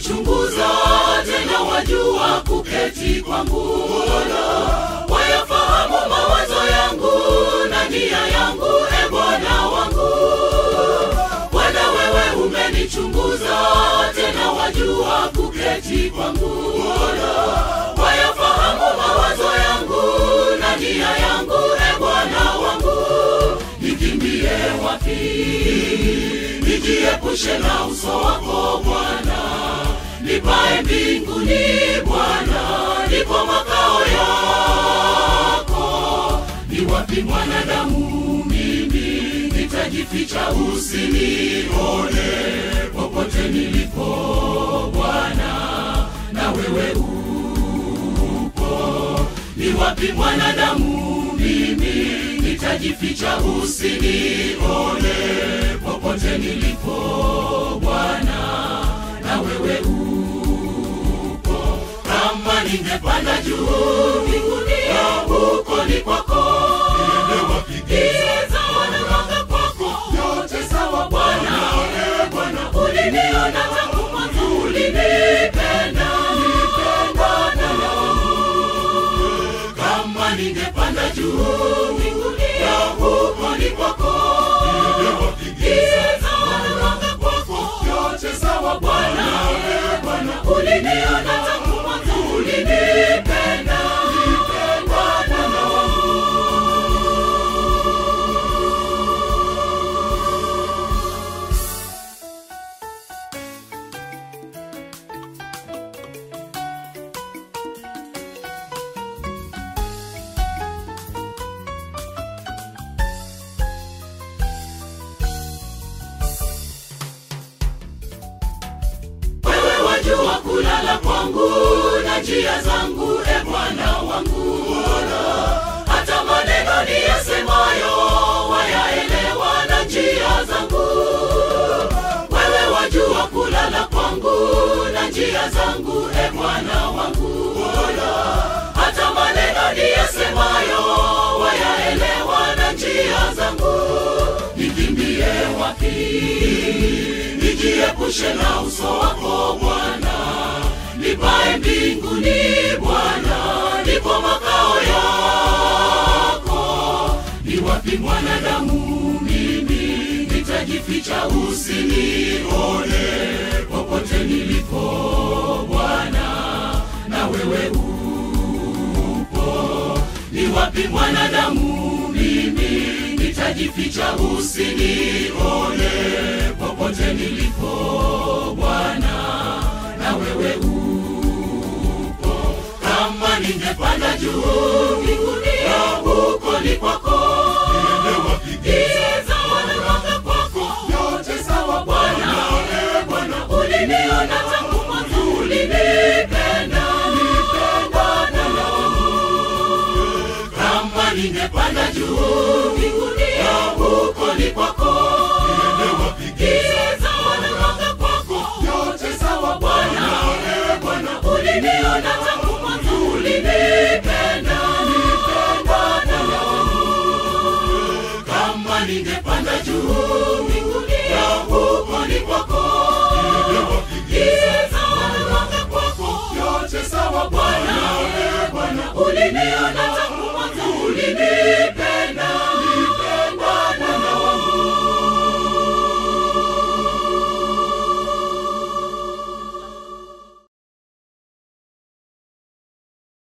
umenichunguza tena wajua kuketi kwangu wayafahamu mawazo yangu na nia yangu e bwana wangu bwana wewe umenichunguza tena wajua kuketi kwangu wayafahamu mawazo yangu na nia yangu e bwana wangu nikimbie wapi nijiepushe na uso wako bwana nipae mbinguni bwana ndipo makao yako ni wapi mwanadamu mimi nitajificha usinione popote nilipo bwana na wewe upo ni wapi mwanadamu mimi nitajificha usinione popote nilipo bwana na wewe upo kama ningepanda juu mbinguni huko ni kwako giza wanawanga kwako yote sawa bwana bwana uliniona tangu mwanzo ulinipenda bwana kama ningepanda juu mbinguni huko ni kwako giza wanawanga kwako yote sawa bwana bwana uliniona tangu mwanzo ulinipenda bwana wewe wajua kulala kwangu na njia zangu e bwana wangu hata maneno niyasemayo wayaelewa na njia zangu wewe wajua kulala kwangu na njia zangu e bwana wangu hata maneno niyasemayo wayaelewa na njia zangu nikimbie wapi nijiepushe na uso wako bwana nipae mbinguni bwana ndipo makao yako ni wapi mwanadamu mimi nitajificha usinione popote nilipo bwana na wewe upo ni wapi mwanadamu mimi nitajificha usinione popote nilipo bwana na wewe upo kama ningepanda juu mbinguni huko ni kwako giza wanawanga kwako yote sawa bwana bwana uliniona tangu mwanzo ulinipenda bwana kama ningepanda juu mbinguni huko ni kwako giza wanawanga kwako yote sawa bwana bwana uliniona tangu mwanzo ulinipenda bwana kama ningepanda juu mbinguni huko ni kwako giza wanawanga kwako yote sawa bwana bwana ulini